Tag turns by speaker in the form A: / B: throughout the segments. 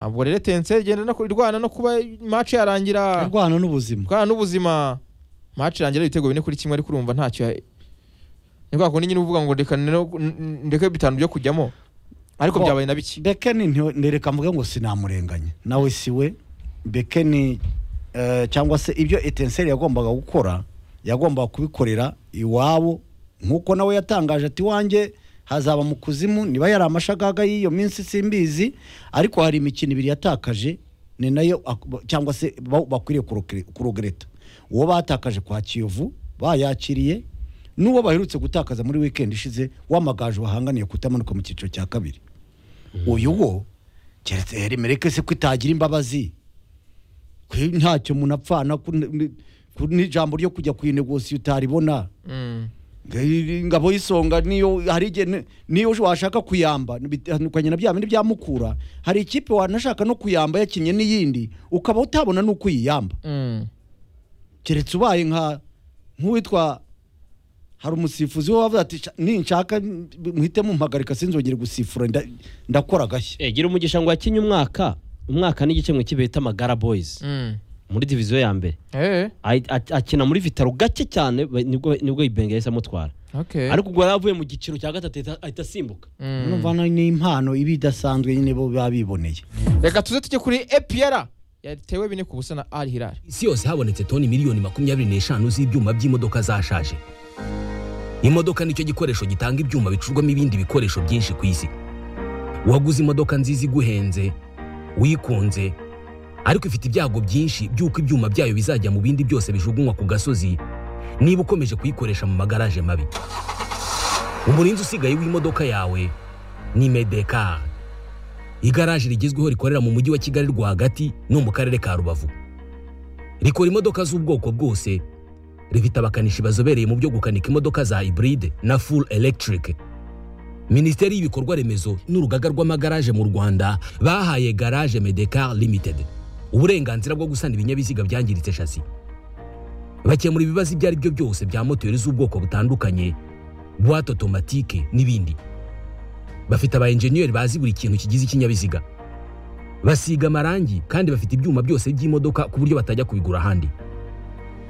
A: ntabwo rero tense igenda no ku- irwana no kuba match yarangira
B: indwano n'ubuzima
A: bwana n'ubuzima match irangira ibitego bine kuri kimwe ariko urumva ntacyo ya- ni kwa kundi nyine uvuga ngo reka no- n- ndeke bitanu byo kujyamo ariko
B: Ko-
A: byabaye na bike
B: bekeni nti- ndereka mvuge ngo sinamurenganya nawe si we bekeni eh, cyangwa se ibyo etenseri yagombaga gukora yagombaga kubikorera iwabo nk'uko nawe yatangaje ati wanjye hazaba mu kuzimu niba yari amashagaga y'iyo minsi simbizi ariko hari imikino ibiri yatakaje ni nayo ak- cyangwa se ba- bakwiriye kurokere- kurogereta uwo batakaje kwa kiyovu bayakiriye n'uwo baherutse gutakaza muri wikendi ishize w'amagaju wahanganiye kutamanuka mu cyiciro cya kabiri uyu wo keretse heri mereke se ko itagira imbabazi ko ntacyo umuntu apfana ko n- n- ko n'ijambo ryo kujya kuyinegosi utaribona
A: Mm.
B: Nge- ingabo y'isonga niyo hari igihe ni- niyo washaka kuyamba bitandukanye na bya bindi bya mukura hari ikipe wanashaka no kuyamba yakinnye n'iyindi ukaba utabona n'uko uyiyamba
A: Mm.
B: keretse ubaye nka nk'uwitwa hari umusifuzi we wavuze ati "Sha- ninshaka muhite mumpagarika sinzongere gusifura nda- ndakora agashya
C: Eh, gira umugisha ngo wakinye umwaka umwaka n'igice mwe kibe bita magara boys
A: Mm.
C: muri diviziyo ya mbere
A: Eh,
C: Ayi- at- akina muri vitaro gake cyane ba- nibwo nibwo ibenge yahise amutwara
A: okay.
C: ariko ubwo yari avuye mu giciro cya gatatu ahita- ahita asimbuka
A: Mm.
B: urumva no- ni impano iba idasanzwe nyine bo biba biboneye
A: reka tuze tujye kuri epr yatewe bine ku busa na al hilal
D: isi yose habonetse toni miliyoni makumyabiri n'eshanu z'ibyuma by'imodoka zashaje imodoka nicyo gikoresho gitanga ibyuma bicurwamo ibindi bikoresho byinshi ku isi waguze imodoka nziza iguhenze wikunze ariko ifite ibyago byinshi by'uko ibyuma byayo bizajya mu bindi byose bijugunywa ku gasozi niba ukomeje kuyikoresha mu magaraje mabi umurinzi usigaye w'imodoka yawe ni medekar igaraje rigezweho rikorera mu mujyi wa kigali rwagati no mu karere ka rubavu rikora imodoka z'ubwoko bwose rifite abakanishi bazobereye mu byo gukanika imodoka za hybride na full electric minisiteri y'ibikorwa remezo n'urugaga rw'amagaraje mu rwanda bahaye garage medecar limited uburenganzira bwo gusana ibinyabiziga byangiritse shasi bakemura ibibazo ibyo ari byo byose bya moteri z'ubwoko butandukanye buwate otomatike n'ibindi bafite aba enjeniyeri bazi buri kintu kigize ikinyabiziga basiga amarangi kandi bafite ibyuma byose by'imodoka ku buryo batajya kubigura ahandi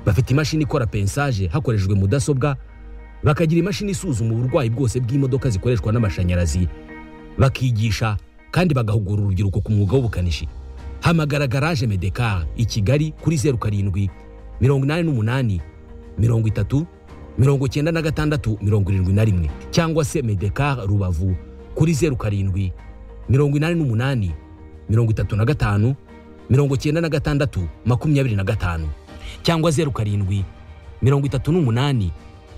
D: bafite imashini ikora pensaje hakoreshejwe mudasobwa bakagira imashini isuzuma uburwayi bwose bw'imodoka zikoreshwa n'amashanyarazi bakigisha kandi bagahugura urubyiruko ku mwuga w'ubukanishi hamagara garaje medekar i kigali kuri zeru karindwi mirongo inani n'umunani mirongo itatu mirongo icyenda na gatandatu mirongo irindwi na rimwe cyangwa se medekar rubavu kuri zeru karindwi mirongo inani n'umunani mirongo itatu na gatanu mirongo icyenda na gatandatu makumyabiri na gatanu cyangwa zeru karindwi mirongo itatu n'umunani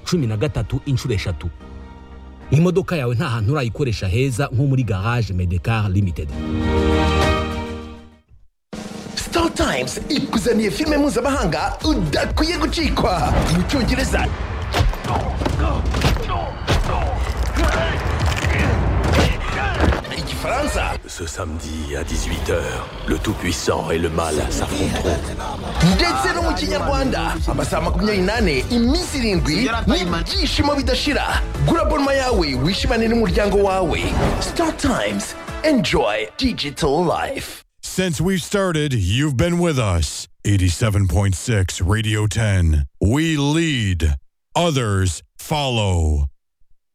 D: cumi na gatatu inshuro eshatu imodoka yawe nta hantu urayikoresha heza nko muri garage medecar limited
E: Star Times ikuzaniye filime mpuzamahanga udakwiye gucikwa mu cyongereza igifaransa
F: Ce samedi à 18h, le Tout-Puissant et le Mal s'affronteront.
E: ndetse no mu kinyarwanda amasaha makumyabiri n'ane iminsi irindwi n'ibyishimo bidashira gura bonuma yawe wishimane n'umuryango wawe Star Times enjoy digital life
G: Since we've started, you've been with us. 87.6 Radio 10. We lead, others follow.